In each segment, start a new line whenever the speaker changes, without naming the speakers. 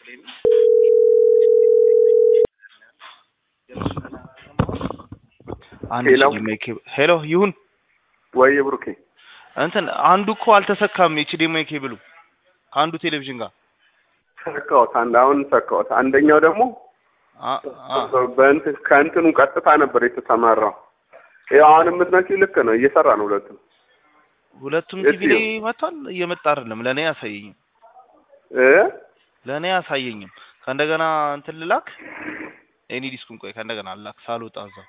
አንድ
ሄሎ
ኤችዲኤምአይ ኬብል ሄሎ ይሁን
ወይ ብሩኬ
እንትን አንዱ እኮ አልተሰካም ኤችዲኤምአይ ኬብሉ ከአንዱ ቴሌቪዥን ጋር
ሰካሁት። አንድ አሁን ሰካሁት። አንደኛው ደግሞ
አ- አ-
በእንትን ከእንትኑ ቀጥታ ነበር የተሰማራው። ያው አሁን የምትነኪው ልክ ነው፣ እየሰራ ነው ሁለቱም
ሁለቱም
የት
ቲቪ ላይ መጥቷል። እየመጣ አይደለም። ለእኔ አያሳየኝም።
እ
ለእኔ አያሳየኝም። ከእንደገና እንትን ልላክ ኤኒ ዲስኩን ቆይ ከእንደገና ልላክ ሳልወጣ እዛው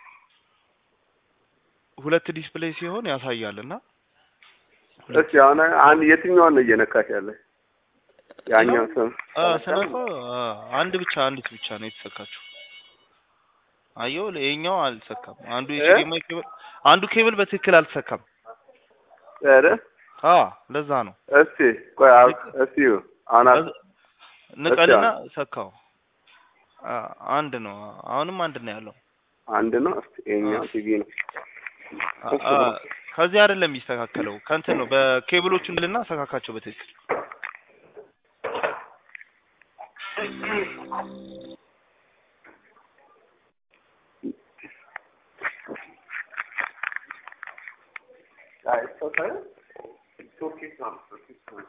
ሁለት ዲስፕሌይ ሲሆን ያሳያል እና
እስኪ አሁን አንድ የትኛውን ነው እየነካሽ ያለ? ያኛው ስም
አ ስነካ አ፣ አንድ ብቻ አንዲት ብቻ ነው የተሰካችው። አየው ይኸኛው አልተሰካም። አንዱ
እ?
ኤችዲኤምአይ ኬብል አንዱ ኬብል በትክክል አልተሰካም።
ኧረ
አ ለዛ ነው
እስቲ ቆይ አብ- እስቲ አሁን አብ-
ንቀልና ሰካው። አ አንድ ነው። አሁንም አንድ ነው ያለው።
አንድ ነው። እስቲ ይኸኛው
አ።
ቲቪ ነው።
አ- አ፣ ከዚህ አይደለም የሚስተካከለው ከእንትን ነው በኬብሎቹ እንልና ሰካካቸው በትክክል
አይ እሱ ሳይሆን ሶኬት ነው ሶኬት ነው።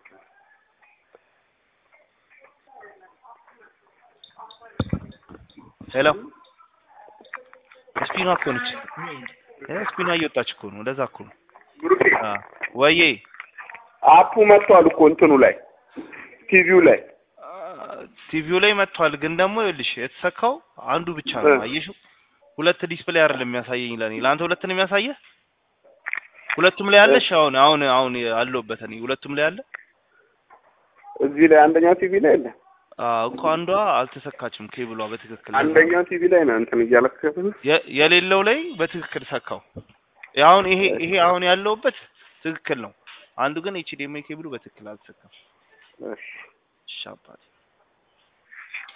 ሄሎ ስፒኗ እኮ ነች እ ስፒኗ እየወጣች እኮ ነው ለዛ እኮ ነው
ብሩኬ
አ ወዬ
አፑ መጥቷል እኮ እንትኑ ላይ ቲቪው ላይ
አ፣ ቲቪው ላይ መጥቷል ግን ደግሞ ይኸውልሽ የተሰካው አንዱ ብቻ ነው
እ።
አየሽው ሁለት ዲስፕሌይ አይደለም የሚያሳየኝ ለኔ ለአንተ ሁለት ነው የሚያሳየህ ሁለቱም ላይ አለሽ አሁን አሁን አሁን አለሁበት እኔ ሁለቱም ላይ አለ
እዚህ ላይ አንደኛው ቲቪ ላይ አለ።
አዎ እኮ አንዷ አልተሰካችም ኬብሏ በትክክል
አንደኛው ቲቪ ላይ ነው እንትን እያለከተ
የ- የሌለው ላይ በትክክል ሰካው አሁን ይሄ ይሄ አሁን ያለውበት ትክክል ነው አንዱ ግን ኤችዲኤምአይ ኬብሉ በትክክል አልተሰካም
እሺ
እሺ አባቴ